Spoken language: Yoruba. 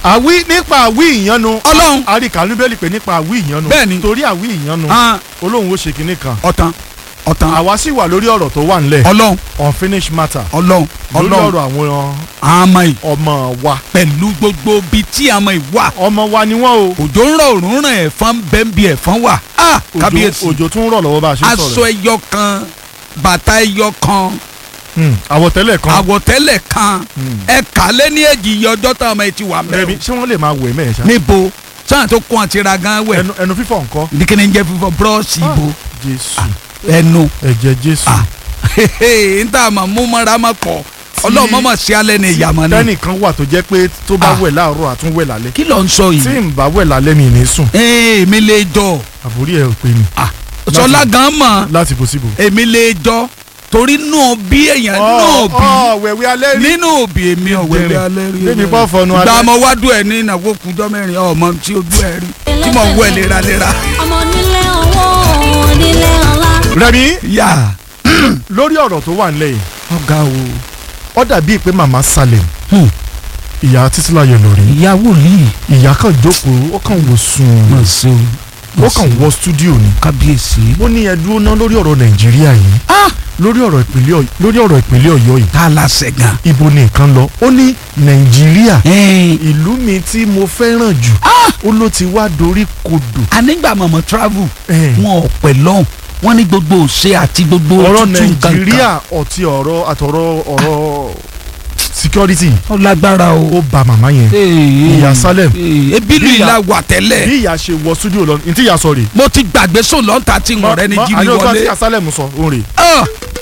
àwí nípa àwí ìyanu Ọlọ́run. àríkà níbẹ̀lì pé nípa àwí ìyanu Bẹ́ẹ̀ni. torí àwí ìyanu hàn olóhùn ó ṣe kinní kan ọ̀tàn ọ̀tàn àwa sì wà lórí ọ̀rọ̀ tó wà nílẹ̀ ọlọ́run unfinished matter ọlọ́run lórí ọlọ́run ọ̀rọ̀ àwọn àmọ́ yìí ọmọ wa pẹ̀lú gbogbo bíi tí àmọ́ yìí wà ọmọ wa ni wọ́n o òjò ń rọ̀ òrùn ràn ẹ̀fọn bẹ́ẹ̀nbi ẹ̀fọn wà á Òjò- kábíyèsí òjò tún ń rọ̀ lọ́wọ́ bá a ṣe ń aṣọ sọ̀rọ̀ ẹyọ kan bàtà ẹyọ kan Hmm, àwọ̀tẹ́lẹ̀ kan àwọ̀tẹ́lẹ̀ kan Hmm. ẹ̀ka lé ní èjì iye ọjọ́ táwọn ọmọ yìí ti wà Rẹ̀mí, mẹ́rin ṣé wọ́n lè máa wẹ̀ mẹ́ẹ̀ ṣá níbo sáà tó kún àti ra gan wẹ̀ ẹnu ẹnu fífọ̀ nǹkan ní kí ni ń jẹ́ fífọ búrọ́ọ̀ṣì Ah. ibo jésù ẹnu ẹ̀jẹ̀ jésù Ah. n ta ma mú mọ́ra ma pọ̀ ọlọ́run mọ́mọ́ sí alẹ́ ní ìyàmọ́ ni tẹ́nìkan wà tó jẹ́ pé tó bá Ah. wẹ̀ láàárọ̀ àtún wẹ̀ lálẹ́ kí ló ń sọ tí yìí n bá wẹ̀ lálẹ́ mi ní sùn ee èmi lè jọ àbórí ẹ̀ ò pé mi sọlá gan mọ̀ láti bó síbò. èmi lè jọ torí nù bí èèyàn nù bí ọ wẹ̀wẹ̀ alẹ́ rí nínú òbí èmi ọ̀wẹ́ Jẹrẹ. alẹ́ rí Débi pọ́ fọnu alẹ́. gba ọmọ wádùn ẹ̀ ní ìnáwó kújọ́ mẹ́rin ọmọ tí ojú ẹ̀ rí tí mò ń wẹ̀ léraléra. ọmọ nílé owó onílé ọlá. Rẹ̀mí yà lórí ọ̀rọ̀ tó wà nílẹ̀ yìí ọ̀gá o ó dàbí pé màmá Salem Hmm. ìyá títílayọ̀ lórí ìyá wòlíì ìyá kan jókòó ó kàn wò sùn mà ṣe o ó kàn wọ stúdíò ni kábíyèsí. ó ní ẹdúró ná lórí ọ̀rọ̀ Nàìjíríà yìí ah lórí ọ̀rọ̀ ìpínlẹ̀ Ọ̀yọ́ lórí ọ̀rọ̀ ìpínlẹ̀ Ọ̀yọ́ yìí tá a la sẹ̀gàn. ibo ni nǹkan lọ ó ní Nàìjíríà ẹ̀ẹ́n ìlú mi tí mo fẹ́ràn jù ó ló ti wá dorí kodò anígbà mọ̀mọ́ travel Eh. wọn ò pẹ̀ lọ́hùn wọn ní gbogbo òṣè àti gbogbo ọ̀rọ̀ tútù nǹkan Nàìjíríà ọ̀tí ọ̀rọ̀ àtọ̀rọ̀ ọ̀rọ̀ security ó lágbára o. ó ba màmá yẹn Ìyá Salem. ebi lu Bí ìyá- ìlà wà tẹ́lẹ̀ bí ìyá ṣe wọ studio lọ ní tí ìyá sọ rè mo ti gbàgbé sùn lọ́ńtà tí ń ọ̀rẹ́ ní jírí àní ọjọ́ tí wọlé. ìyá Salem sọ òun rè Ah,